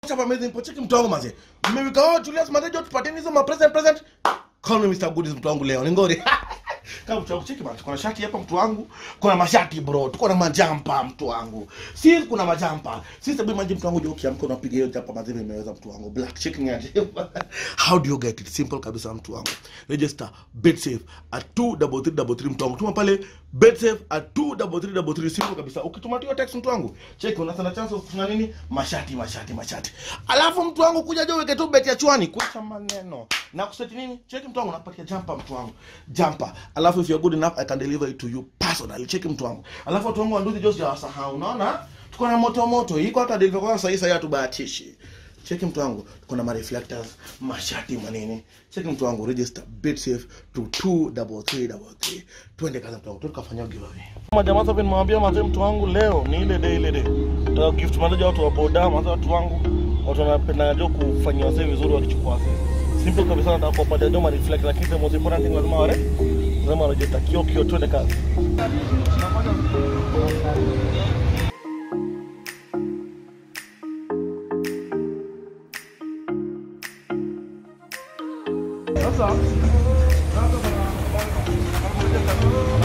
Chapa amazing po cheki mtu wangu maze. Mmewika wao Julius Madejo tupateni hizo ma present present. Call me Mr. Goodies mtu wangu leo. Ni ngori. Kama mtu wangu cheki bana, tuko na shati hapa mtu wangu. Kuna mashati bro, tuko na majampa mtu wangu. Si kuna majampa. Si sababu maji mtu wangu je ukiamka unapiga hiyo jampa mazee imeweza mtu wangu. Black checking aje. How do you get it? Simple kabisa mtu wangu. Register BetSafe at 23333 mtu wangu. Tuma pale BetSafe at 23333 simple kabisa. Ukituma tu hiyo text mtu wangu, cheki una sana chance of kuna nini? Mashati mashati mashati. Alafu mtu wangu kuja jo weke tu bet ya chwani kuacha maneno. Na kuseti nini? Cheki mtu wangu nakupatia jumper mtu wangu. Jumper. Alafu if you're good enough I can deliver it to you personally. Cheki mtu wangu. Alafu watu wangu wanduzi just hawasahau. Unaona? Tuko na moto moto. Iko hata deliver kwa sasa hivi hatubahatishi. Cheki mtu wangu, tuko na mareflectors, mashati manini. Cheki mtu wangu, register BetSafe to 23333. Twende kaza mtu wangu, tukafanya giveaway. Majamaa sasa nimewambia mazee, mtu wangu leo ni ile day ile day. Nataka gift manager watu wa boda, mazee watu wangu watu wanapenda jo kufanyia wasee vizuri wakichukua wasee. Simple kabisa nataka kuwapatia jo ma reflect lakini the most important thing lazima wale lazima wanajeta kio kio twende kazi. Sasa